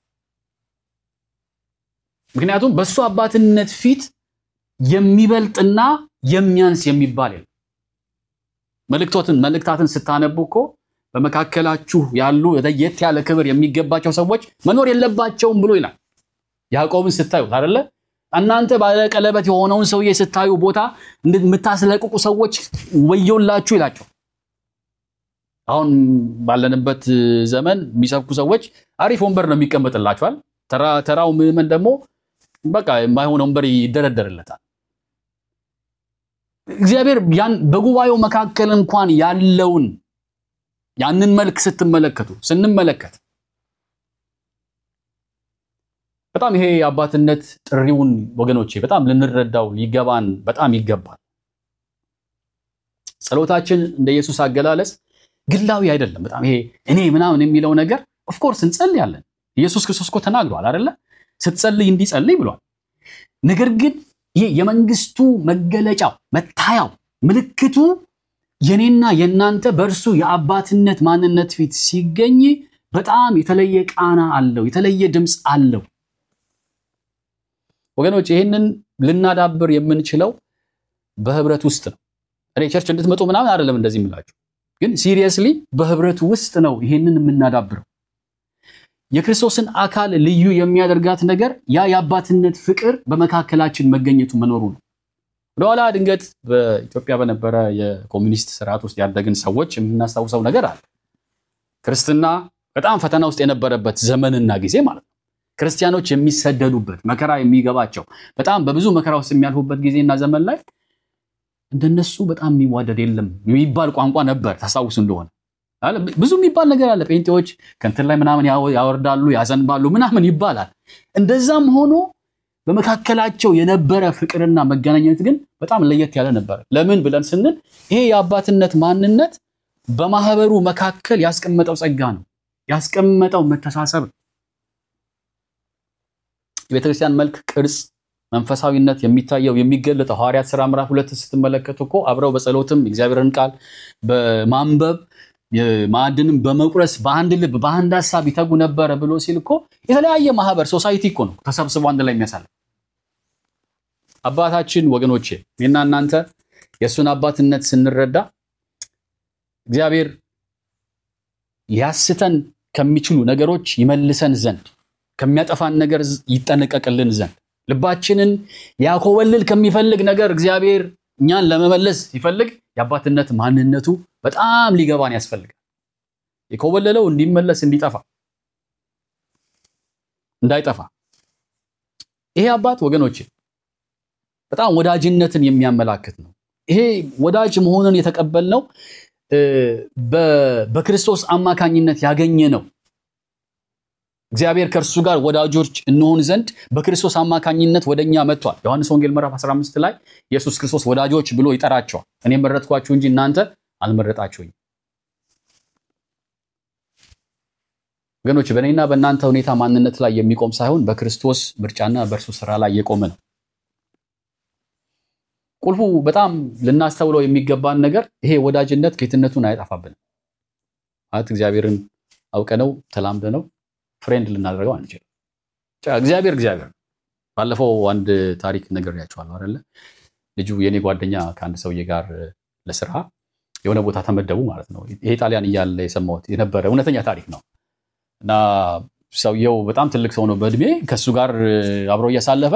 ምክንያቱም በእሱ አባትነት ፊት የሚበልጥና የሚያንስ የሚባል የለም። መልእክቶትን መልእክታትን ስታነቡ እኮ በመካከላችሁ ያሉ ለየት ያለ ክብር የሚገባቸው ሰዎች መኖር የለባቸውም ብሎ ይላል። ያዕቆብን ስታዩት አይደለ እናንተ ባለቀለበት የሆነውን ሰውዬ ስታዩ ቦታ የምታስለቅቁ ሰዎች ወዮላችሁ ይላቸው። አሁን ባለንበት ዘመን የሚሰብኩ ሰዎች አሪፍ ወንበር ነው የሚቀመጥላቸዋል። ተራው ምዕመን ደግሞ በቃ የማይሆን ወንበር ይደረደርለታል። እግዚአብሔር ያን በጉባኤው መካከል እንኳን ያለውን ያንን መልክ ስትመለከቱ ስንመለከት በጣም ይሄ የአባትነት ጥሪውን ወገኖቼ በጣም ልንረዳው ሊገባን በጣም ይገባል። ጸሎታችን እንደ ኢየሱስ አገላለጽ ግላዊ አይደለም። በጣም ይሄ እኔ ምናምን የሚለው ነገር ኦፍኮርስ እንጸልያለን። ኢየሱስ ክርስቶስ እኮ ተናግሯል አይደለ? ስትጸልይ እንዲጸልይ ብሏል። ነገር ግን ይሄ የመንግስቱ መገለጫው መታያው ምልክቱ የኔና የእናንተ በእርሱ የአባትነት ማንነት ፊት ሲገኝ በጣም የተለየ ቃና አለው፣ የተለየ ድምፅ አለው። ወገኖች ይህንን ልናዳብር የምንችለው በህብረት ውስጥ ነው። እኔ ቸርች እንድትመጡ ምናምን አይደለም እንደዚህ የምላችሁ፣ ግን ሲሪየስሊ በህብረት ውስጥ ነው ይህንን የምናዳብረው። የክርስቶስን አካል ልዩ የሚያደርጋት ነገር ያ የአባትነት ፍቅር በመካከላችን መገኘቱ መኖሩ ነው። ወደኋላ ድንገት በኢትዮጵያ በነበረ የኮሚኒስት ስርዓት ውስጥ ያደግን ሰዎች የምናስታውሰው ነገር አለ። ክርስትና በጣም ፈተና ውስጥ የነበረበት ዘመንና ጊዜ ማለት ነው። ክርስቲያኖች የሚሰደዱበት መከራ የሚገባቸው በጣም በብዙ መከራ ውስጥ የሚያልፉበት ጊዜና ዘመን ላይ እንደነሱ በጣም የሚዋደድ የለም የሚባል ቋንቋ ነበር። ታስታውሱ እንደሆነ አለ ብዙ የሚባል ነገር አለ። ጴንጤዎች ከንትን ላይ ምናምን ያወርዳሉ፣ ያዘንባሉ ምናምን ይባላል። እንደዛም ሆኖ በመካከላቸው የነበረ ፍቅርና መገናኘት ግን በጣም ለየት ያለ ነበር። ለምን ብለን ስንል ይሄ የአባትነት ማንነት በማህበሩ መካከል ያስቀመጠው ጸጋ ነው፣ ያስቀመጠው መተሳሰብ ነው። የቤተክርስቲያን መልክ፣ ቅርጽ፣ መንፈሳዊነት የሚታየው የሚገለጠው ሐዋርያት ሥራ ምዕራፍ ሁለት ስትመለከቱ እኮ አብረው በጸሎትም እግዚአብሔርን ቃል በማንበብ ማዕድንም በመቁረስ በአንድ ልብ በአንድ ሀሳብ ይተጉ ነበረ ብሎ ሲል እኮ የተለያየ ማህበር ሶሳይቲ እኮ ነው ተሰብስቦ አንድ ላይ የሚያሳልፍ አባታችን ወገኖቼ እኔና እናንተ የእሱን አባትነት ስንረዳ እግዚአብሔር ሊያስተን ከሚችሉ ነገሮች ይመልሰን ዘንድ ከሚያጠፋን ነገር ይጠነቀቅልን ዘንድ ልባችንን ሊያኮበልል ከሚፈልግ ነገር እግዚአብሔር እኛን ለመመለስ ሲፈልግ የአባትነት ማንነቱ በጣም ሊገባን ያስፈልጋል። የኮበለለው እንዲመለስ እንዲጠፋ እንዳይጠፋ ይሄ አባት ወገኖች በጣም ወዳጅነትን የሚያመላክት ነው። ይሄ ወዳጅ መሆኑን የተቀበልነው በክርስቶስ አማካኝነት ያገኘ ነው። እግዚአብሔር ከእርሱ ጋር ወዳጆች እንሆን ዘንድ በክርስቶስ አማካኝነት ወደኛ መጥቷል። ዮሐንስ ወንጌል ምዕራፍ 15 ላይ ኢየሱስ ክርስቶስ ወዳጆች ብሎ ይጠራቸዋል። እኔ መረጥኳችሁ እንጂ እናንተ አልመረጣችሁኝ። ወገኖች በእኔና በእናንተ ሁኔታ ማንነት ላይ የሚቆም ሳይሆን በክርስቶስ ምርጫና በእርሱ ስራ ላይ የቆመ ነው። ቁልፉ በጣም ልናስተውለው የሚገባን ነገር ይሄ ወዳጅነት ጌትነቱን አያጠፋብንም። ማለት እግዚአብሔርን አውቀነው ተላምደነው ፍሬንድ ልናደርገው አንችልም። እግዚአብሔር እግዚአብሔር ባለፈው አንድ ታሪክ ነግሬያችኋለሁ አይደለ? ልጁ የኔ ጓደኛ ከአንድ ሰውዬ ጋር ለስራ የሆነ ቦታ ተመደቡ ማለት ነው። ይሄ ጣሊያን እያለ የሰማሁት የነበረ እውነተኛ ታሪክ ነው እና ሰውየው በጣም ትልቅ ሰው ነው በእድሜ ከእሱ ጋር አብሮ እያሳለፈ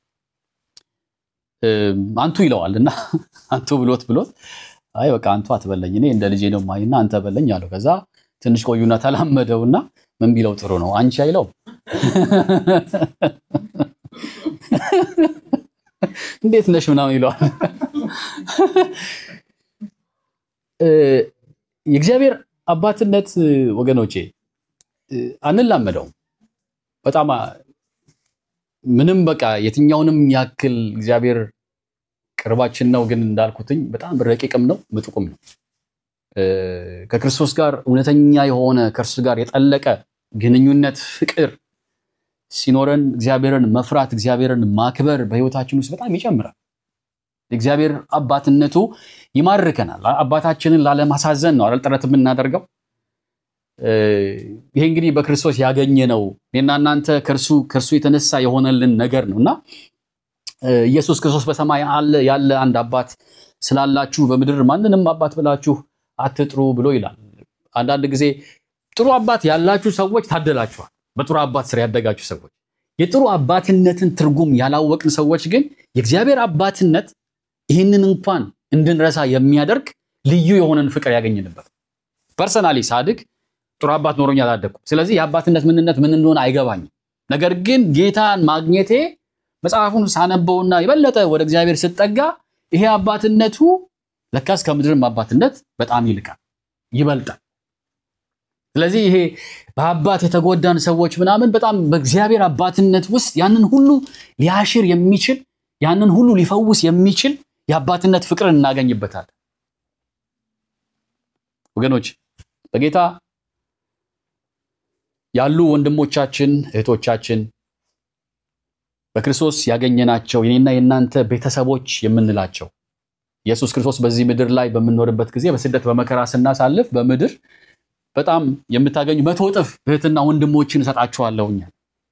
አንቱ ይለዋል እና አንቱ ብሎት ብሎት አይ በቃ አንቱ አትበለኝ እኔ እንደ ልጄ ነው ማይና አንተ በለኝ አለው። ከዛ ትንሽ ቆዩና ተላመደውና ምን ቢለው ጥሩ ነው አንቺ አይለው እንዴት ነሽ ምናምን ይለዋል። የእግዚአብሔር አባትነት ወገኖቼ አንላመደውም። በጣም ምንም በቃ የትኛውንም ያክል እግዚአብሔር ቅርባችን ነው፣ ግን እንዳልኩትኝ በጣም ረቂቅም ነው ምጡቅም ነው። ከክርስቶስ ጋር እውነተኛ የሆነ ከእርሱ ጋር የጠለቀ ግንኙነት ፍቅር ሲኖረን እግዚአብሔርን መፍራት እግዚአብሔርን ማክበር በሕይወታችን ውስጥ በጣም ይጨምራል። የእግዚአብሔር አባትነቱ ይማርከናል። አባታችንን ላለማሳዘን ነው አይደል ጥረት የምናደርገው። ይሄ እንግዲህ በክርስቶስ ያገኘ ነው። እኔና እናንተ ከእርሱ ከእርሱ የተነሳ የሆነልን ነገር ነው እና ኢየሱስ ክርስቶስ በሰማይ አለ ያለ አንድ አባት ስላላችሁ በምድር ማንንም አባት ብላችሁ አትጥሩ ብሎ ይላል። አንዳንድ ጊዜ ጥሩ አባት ያላችሁ ሰዎች ታደላችኋል። በጥሩ አባት ስር ያደጋችሁ ሰዎች የጥሩ አባትነትን ትርጉም ያላወቅን ሰዎች ግን የእግዚአብሔር አባትነት ይህንን እንኳን እንድንረሳ የሚያደርግ ልዩ የሆነን ፍቅር ያገኝንበት። ፐርሰናሊ ሳድግ ጥሩ አባት ኖሮኝ አላደግኩም። ስለዚህ የአባትነት ምንነት ምን እንደሆነ አይገባኝም። ነገር ግን ጌታን ማግኘቴ መጽሐፉን ሳነበውና የበለጠ ወደ እግዚአብሔር ስጠጋ ይሄ አባትነቱ ለካስ ከምድርም አባትነት በጣም ይልቃል፣ ይበልጣል። ስለዚህ ይሄ በአባት የተጎዳን ሰዎች ምናምን በጣም በእግዚአብሔር አባትነት ውስጥ ያንን ሁሉ ሊያሽር የሚችል ያንን ሁሉ ሊፈውስ የሚችል የአባትነት ፍቅርን እናገኝበታለን። ወገኖች በጌታ ያሉ ወንድሞቻችን እህቶቻችን በክርስቶስ ያገኘናቸው የኔና የእናንተ ቤተሰቦች የምንላቸው ኢየሱስ ክርስቶስ በዚህ ምድር ላይ በምንኖርበት ጊዜ በስደት በመከራ ስናሳልፍ በምድር በጣም የምታገኙ መቶ እጥፍ እህትና ወንድሞችን እሰጣችኋለሁኝ።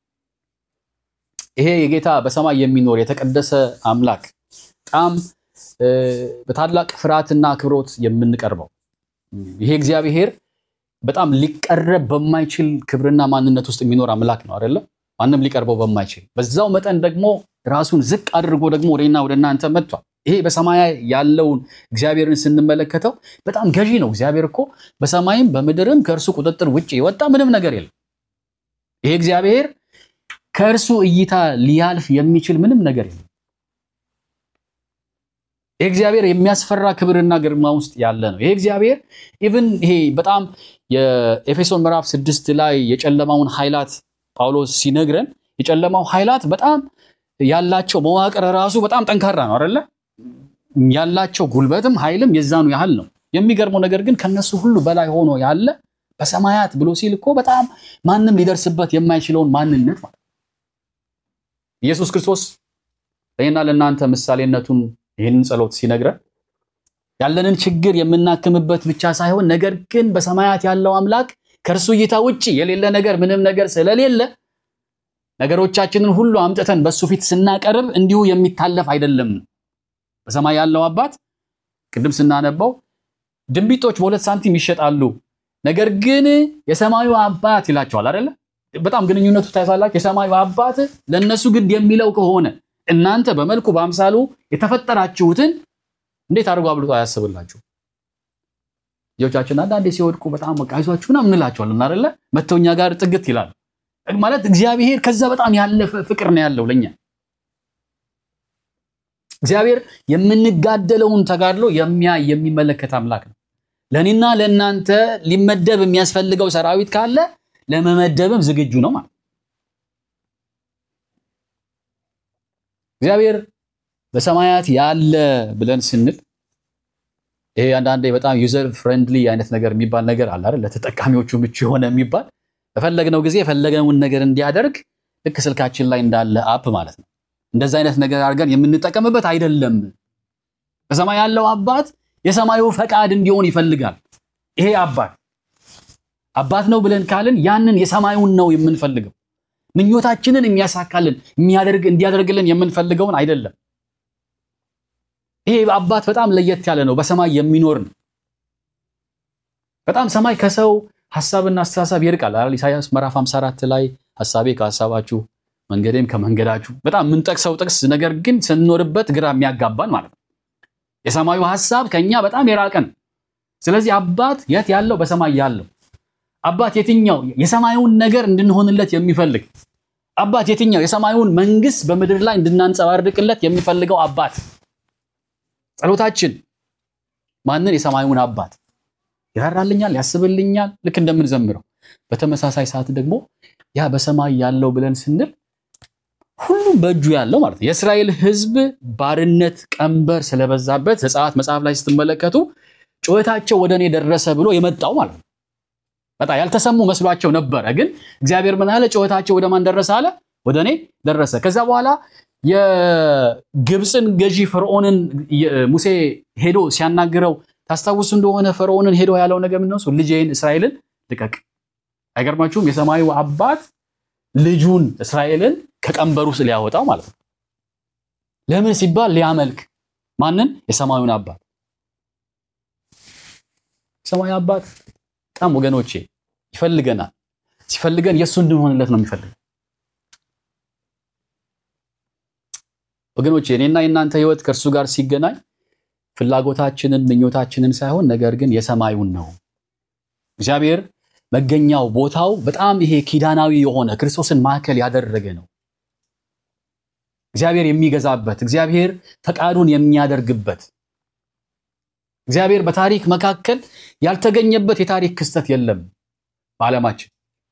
ይሄ የጌታ በሰማይ የሚኖር የተቀደሰ አምላክ በጣም እ፣ በታላቅ ፍርሃትና አክብሮት የምንቀርበው ይሄ እግዚአብሔር በጣም ሊቀረብ በማይችል ክብርና ማንነት ውስጥ የሚኖር አምላክ ነው አይደለም? ማንም ሊቀርበው በማይችል በዛው መጠን ደግሞ ራሱን ዝቅ አድርጎ ደግሞ ወደና ወደ እናንተ መጥቷል። ይሄ በሰማይ ያለውን እግዚአብሔርን ስንመለከተው በጣም ገዢ ነው። እግዚአብሔር እኮ በሰማይም በምድርም ከእርሱ ቁጥጥር ውጭ የወጣ ምንም ነገር የለም። ይሄ እግዚአብሔር ከእርሱ እይታ ሊያልፍ የሚችል ምንም ነገር የለም። ይሄ እግዚአብሔር የሚያስፈራ ክብርና ግርማ ውስጥ ያለ ነው። ይሄ እግዚአብሔር ኢቭን ይሄ በጣም የኤፌሶን ምዕራፍ ስድስት ላይ የጨለማውን ኃይላት ጳውሎስ ሲነግረን የጨለማው ኃይላት በጣም ያላቸው መዋቅር ራሱ በጣም ጠንካራ ነው አይደለ? ያላቸው ጉልበትም ኃይልም የዛኑ ያህል ነው። የሚገርመው ነገር ግን ከነሱ ሁሉ በላይ ሆኖ ያለ በሰማያት ብሎ ሲል እኮ በጣም ማንም ሊደርስበት የማይችለውን ማንነት ማለት ነው። ኢየሱስ ክርስቶስ ለእኔና ለእናንተ ምሳሌነቱን ይህንን ጸሎት ሲነግረን ያለንን ችግር የምናክምበት ብቻ ሳይሆን ነገር ግን በሰማያት ያለው አምላክ ከእርሱ እይታ ውጭ የሌለ ነገር ምንም ነገር ስለሌለ ነገሮቻችንን ሁሉ አምጥተን በእሱ ፊት ስናቀርብ እንዲሁ የሚታለፍ አይደለም። በሰማይ ያለው አባት ቅድም ስናነባው ድንቢጦች በሁለት ሳንቲም ይሸጣሉ፣ ነገር ግን የሰማዩ አባት ይላቸዋል አይደለ? በጣም ግንኙነቱ ታይቷላችሁ። የሰማዩ አባት ለእነሱ ግድ የሚለው ከሆነ እናንተ በመልኩ በአምሳሉ የተፈጠራችሁትን እንዴት አድርጎ አብልጦ አያስብላችሁ? ልጆቻችን አንዳንዴ ሲወድቁ በጣም በቃ አይዟችሁ ምናምን እንላቸዋለን አይደለ? መተው እኛ ጋር ጥግት ይላል ማለት እግዚአብሔር ከዛ በጣም ያለፈ ፍቅር ነው ያለው ለኛ። እግዚአብሔር የምንጋደለውን ተጋድሎ የሚያይ የሚመለከት አምላክ ነው። ለእኔና ለእናንተ ሊመደብ የሚያስፈልገው ሰራዊት ካለ ለመመደብም ዝግጁ ነው ማለት እግዚአብሔር በሰማያት ያለ ብለን ስንል ይሄ አንዳንዴ በጣም ዩዘር ፍሬንድሊ አይነት ነገር የሚባል ነገር አለ አይደል? ለተጠቃሚዎቹ ምቹ የሆነ የሚባል በፈለግነው ጊዜ የፈለገውን ነገር እንዲያደርግ ልክ ስልካችን ላይ እንዳለ አፕ ማለት ነው። እንደዛ አይነት ነገር አድርገን የምንጠቀምበት አይደለም። በሰማይ ያለው አባት የሰማዩ ፈቃድ እንዲሆን ይፈልጋል። ይሄ አባት አባት ነው ብለን ካልን ያንን የሰማዩን ነው የምንፈልገው። ምኞታችንን የሚያሳካልን የሚያደርግ እንዲያደርግልን የምንፈልገውን አይደለም። ይሄ አባት በጣም ለየት ያለ ነው። በሰማይ የሚኖር ነው። በጣም ሰማይ ከሰው ሐሳብና አስተሳሰብ ይርቃል አይደል? ኢሳይያስ ምዕራፍ 54 ላይ ሐሳቤ ከሐሳባችሁ መንገዴም ከመንገዳችሁ በጣም የምንጠቅሰው ጥቅስ ነገር ግን ስንኖርበት ግራ የሚያጋባን ማለት ነው። የሰማዩ ሐሳብ ከኛ በጣም የራቀ ነው። ስለዚህ አባት የት ያለው? በሰማይ ያለው አባት የትኛው የሰማዩን ነገር እንድንሆንለት የሚፈልግ አባት የትኛው የሰማዩን መንግስት በምድር ላይ እንድናንጸባርቅለት የሚፈልገው አባት ጸሎታችን ማንን? የሰማዩን አባት ይራራልኛል፣ ያስብልኛል፣ ልክ እንደምንዘምረው። በተመሳሳይ ሰዓት ደግሞ ያ በሰማይ ያለው ብለን ስንል ሁሉም በእጁ ያለው ማለት ነው። የእስራኤል ሕዝብ ባርነት ቀንበር ስለበዛበት ዘጸአት መጽሐፍ ላይ ስትመለከቱ ጩኸታቸው ወደ እኔ ደረሰ ብሎ የመጣው ማለት ነው። በጣም ያልተሰሙ መስሏቸው ነበረ። ግን እግዚአብሔር ምን አለ? ጩኸታቸው ወደ ማን ደረሰ አለ? ወደ እኔ ደረሰ። ከዛ በኋላ የግብፅን ገዢ ፈርዖንን ሙሴ ሄዶ ሲያናግረው ታስታውሱ እንደሆነ ፈርዖንን ሄዶ ያለው ነገር ምንድን ነው? ልጄን እስራኤልን ልቀቅ። አይገርማችሁም? የሰማዩ አባት ልጁን እስራኤልን ከቀንበሩ ውስጥ ሊያወጣው ማለት ነው። ለምን ሲባል ሊያመልክ ማንን? የሰማዩን አባት። የሰማዩ አባት በጣም ወገኖቼ ይፈልገናል። ሲፈልገን የእሱ እንድንሆንለት ነው የሚፈልገው። ወገኖቼ እኔና የእናንተ ህይወት ከእርሱ ጋር ሲገናኝ ፍላጎታችንን ምኞታችንን ሳይሆን ነገር ግን የሰማዩን ነው። እግዚአብሔር መገኛው ቦታው በጣም ይሄ ኪዳናዊ የሆነ ክርስቶስን ማዕከል ያደረገ ነው። እግዚአብሔር የሚገዛበት፣ እግዚአብሔር ፈቃዱን የሚያደርግበት፣ እግዚአብሔር በታሪክ መካከል ያልተገኘበት የታሪክ ክስተት የለም በዓለማችን።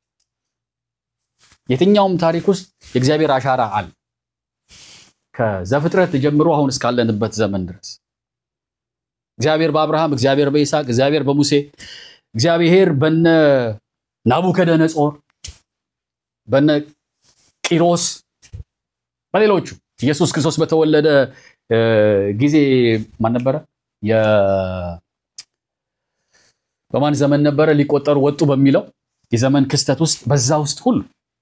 የትኛውም ታሪክ ውስጥ የእግዚአብሔር አሻራ አለ። ከዘፍጥረት ጀምሮ አሁን እስካለንበት ዘመን ድረስ እግዚአብሔር በአብርሃም፣ እግዚአብሔር በይስሐቅ፣ እግዚአብሔር በሙሴ፣ እግዚአብሔር በነ ናቡከደነጾር፣ በነ ቂሮስ፣ በሌሎቹ ኢየሱስ ክርስቶስ በተወለደ ጊዜ ማን ነበረ? የ- በማን ዘመን ነበረ ሊቆጠሩ ወጡ በሚለው የዘመን ክስተት ውስጥ በዛ ውስጥ ሁሉ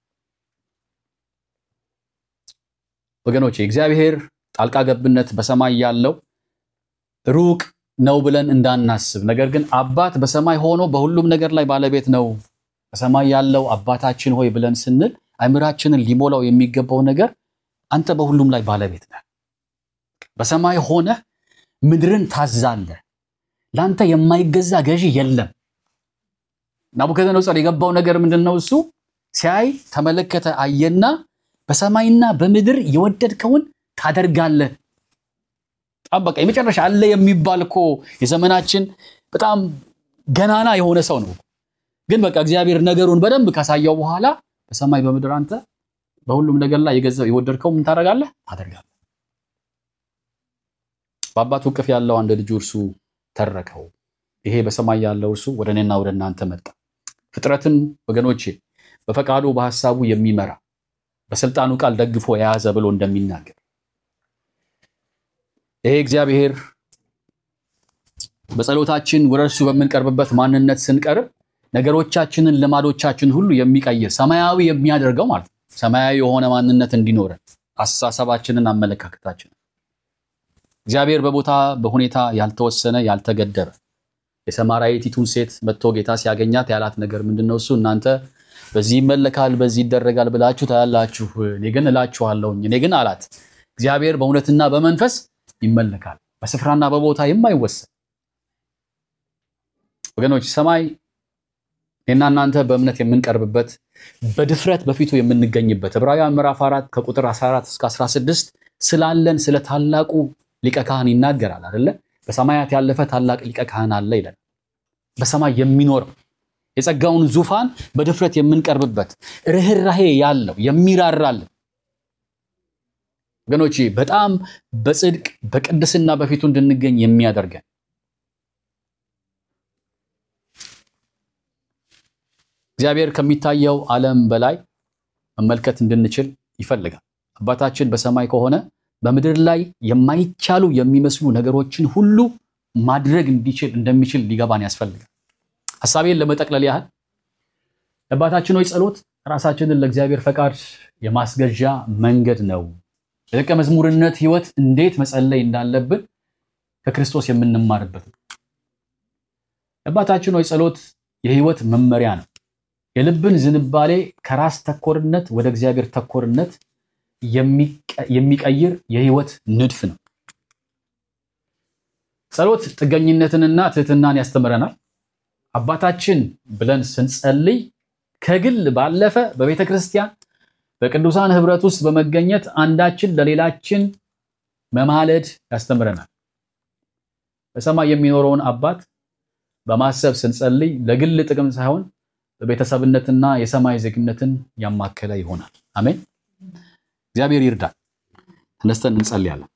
ወገኖቼ እግዚአብሔር ጣልቃ ገብነት በሰማይ ያለው ሩቅ ነው ብለን እንዳናስብ፣ ነገር ግን አባት በሰማይ ሆኖ በሁሉም ነገር ላይ ባለቤት ነው። በሰማይ ያለው አባታችን ሆይ ብለን ስንል አእምራችንን ሊሞላው የሚገባው ነገር አንተ በሁሉም ላይ ባለቤት ነህ። በሰማይ ሆነህ ምድርን ታዛለህ። ለአንተ የማይገዛ ገዢ የለም። ናቡከደነጾር የገባው ነገር ምንድን ነው? እሱ ሲያይ ተመለከተ፣ አየና በሰማይና በምድር የወደድከውን ታደርጋለህ። በጣም በቃ የመጨረሻ አለ የሚባል እኮ የዘመናችን በጣም ገናና የሆነ ሰው ነው። ግን በቃ እግዚአብሔር ነገሩን በደንብ ካሳየው በኋላ በሰማይ በምድር አንተ በሁሉም ነገር ላይ የገዛው የወደድከው ምን ታደርጋለህ? ታደርጋለህ። በአባቱ እቅፍ ያለው አንድ ልጁ እርሱ ተረከው። ይሄ በሰማይ ያለው እርሱ ወደ እኔና ወደ እናንተ መጣ። ፍጥረትን ወገኖቼ በፈቃዱ በሐሳቡ የሚመራ በስልጣኑ ቃል ደግፎ የያዘ ብሎ እንደሚናገር ይሄ እግዚአብሔር በጸሎታችን ወደ እርሱ በምንቀርብበት ማንነት ስንቀርብ ነገሮቻችንን፣ ልማዶቻችን ሁሉ የሚቀይር ሰማያዊ የሚያደርገው ማለት ነው። ሰማያዊ የሆነ ማንነት እንዲኖረን አስተሳሰባችንን፣ አመለካከታችንን እግዚአብሔር በቦታ በሁኔታ ያልተወሰነ ያልተገደበ የሰማራዊቲቱን ሴት መጥቶ ጌታ ሲያገኛት ያላት ነገር ምንድን ነው? እሱ እናንተ በዚህ ይመለካል በዚህ ይደረጋል ብላችሁ ታያላችሁ፣ እኔ ግን እላችኋለሁኝ። እኔ ግን አላት እግዚአብሔር በእውነትና በመንፈስ ይመለካል፣ በስፍራና በቦታ የማይወሰን ወገኖች ሰማይ እኔና እናንተ በእምነት የምንቀርብበት በድፍረት በፊቱ የምንገኝበት ዕብራውያን ምዕራፍ 4 ከቁጥር 14 እስከ 16 ስላለን ስለ ታላቁ ሊቀ ካህን ይናገራል አይደለ? በሰማያት ያለፈ ታላቅ ሊቀ ካህን አለ ይላል። በሰማይ የሚኖር የጸጋውን ዙፋን በድፍረት የምንቀርብበት ርኅራሄ ያለው የሚራራልን ወገኖቼ በጣም በጽድቅ በቅድስና በፊቱ እንድንገኝ የሚያደርገን እግዚአብሔር ከሚታየው ዓለም በላይ መመልከት እንድንችል ይፈልጋል። አባታችን በሰማይ ከሆነ በምድር ላይ የማይቻሉ የሚመስሉ ነገሮችን ሁሉ ማድረግ እንዲችል እንደሚችል ሊገባን ያስፈልጋል። ሐሳቤን ለመጠቅለል ያህል የአባታችን ሆይ ጸሎት ራሳችንን ለእግዚአብሔር ፈቃድ የማስገዣ መንገድ ነው። የደቀ መዝሙርነት ሕይወት እንዴት መጸለይ እንዳለብን ከክርስቶስ የምንማርበት ነው። የአባታችን ሆይ ጸሎት የሕይወት መመሪያ ነው። የልብን ዝንባሌ ከራስ ተኮርነት ወደ እግዚአብሔር ተኮርነት የሚቀይር የሕይወት ንድፍ ነው። ጸሎት ጥገኝነትንና ትህትናን ያስተምረናል። አባታችን ብለን ስንጸልይ ከግል ባለፈ በቤተ ክርስቲያን በቅዱሳን ህብረት ውስጥ በመገኘት አንዳችን ለሌላችን መማለድ ያስተምረናል። በሰማይ የሚኖረውን አባት በማሰብ ስንጸልይ ለግል ጥቅም ሳይሆን በቤተሰብነትና የሰማይ ዜግነትን ያማከለ ይሆናል። አሜን። እግዚአብሔር ይርዳል። ተነስተን እንጸልያለን።